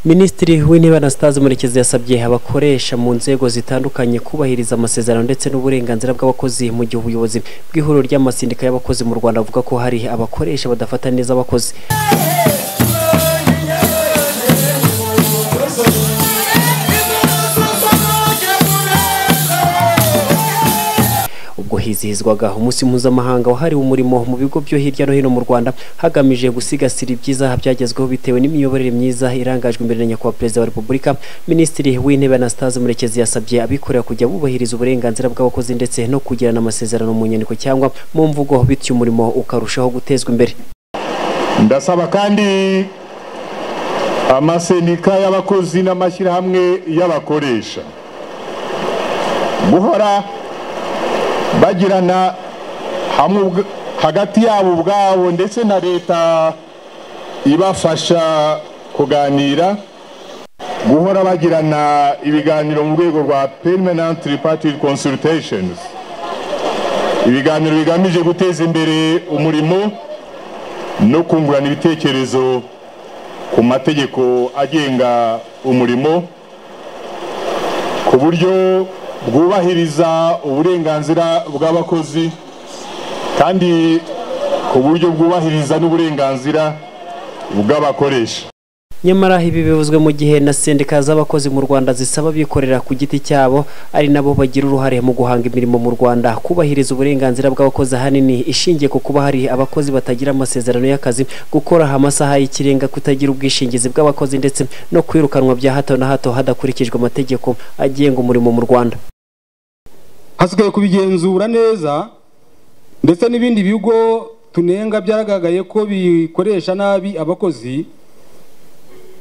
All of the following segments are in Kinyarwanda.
minisitiri w'intebe anastase murekezi yasabye abakoresha mu nzego zitandukanye kubahiriza amasezerano ndetse n'uburenganzira bw'abakozi mu gihe ubuyobozi bw'ihuriro ry'amasindika y'abakozi mu rwanda buvuga ko hari abakoresha badafata neza abakozi ubwo hizihizwaga umunsi mpuzamahanga wahariwe umurimo mu bigo byo hirya no hino mu Rwanda hagamijwe gusigasira ibyiza byagezweho bitewe n'imiyoborere myiza irangajwe imbere na nyakubahwa perezida wa repubulika minisitiri w'intebe anastase murekezi yasabye abikorera kujya bubahiriza uburenganzira bw'abakozi ndetse no kugirana amasezerano mu nyandiko cyangwa mu mvugo bityo umurimo ukarushaho gutezwa imbere ndasaba kandi amasendika y'abakozi n'amashyirahamwe y'abakoresha guhora bagirana hamwe hagati yabo ubwabo ndetse na leta ibafasha kuganira guhora bagirana ibiganiro mu rwego rwa permanent tripartite consultations ibiganiro bigamije guteza imbere umurimo no kungurana ibitekerezo ku mategeko agenga umurimo ku buryo bwubahiriza uburenganzira bw'abakozi kandi ku buryo bwubahiriza n'uburenganzira bw'abakoresha nyamara ibi bivuzwe mu gihe na sendika z'abakozi mu rwanda zisaba abikorera ku giti cyabo ari nabo bagira uruhare mu guhanga imirimo mu rwanda kubahiriza uburenganzira bw'abakozi ahanini ishingiye ku kuba hari abakozi batagira amasezerano y'akazi gukora amasaha y'ikirenga kutagira ubwishingizi bw'abakozi ndetse no kwirukanwa bya hato na hato hadakurikijwe amategeko agenga umurimo mu rwanda hasigaye kubigenzura neza ndetse n'ibindi bigo tunenga byagaragaye ko bikoresha nabi abakozi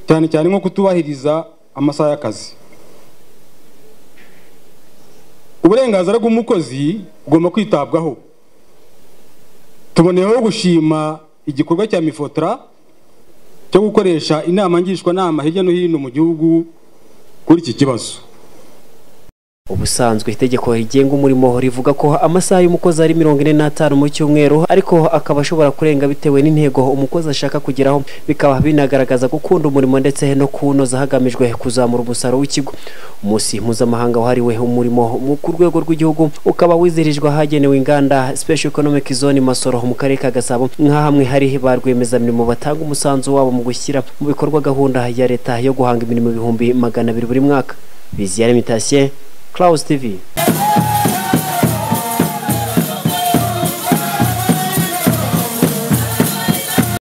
cyane cyane nko kutubahiriza amasaha y'akazi uburenganzira bw'umukozi bugomba kwitabwaho tuboneyeho gushima igikorwa cya mifotora cyo gukoresha inama ngishwanama hirya no hino mu gihugu kuri iki kibazo ubusanzwe itegeko rigenga umurimo rivuga ko amasaha y'umukozi ari mirongo ine n'atanu mu cyumweru ariko akaba ashobora kurenga bitewe n'intego umukozi ashaka kugeraho bikaba binagaragaza gukunda umurimo ndetse no kuwunoza hagamijwe kuzamura umusaruro w'ikigo umunsi mpuzamahanga wahariwe umurimo ku rwego rw'igihugu ukaba wizihirijwe ahagenewe inganda special economic zone masoro mu karere ka gasabo nka hamwe hari ba rwiyemezamirimo batanga umusanzu wabo mu gushyira mu bikorwa gahunda ya leta yo guhanga imirimo ibihumbi magana abiri buri mwaka biziyaremitasie Klaus TV.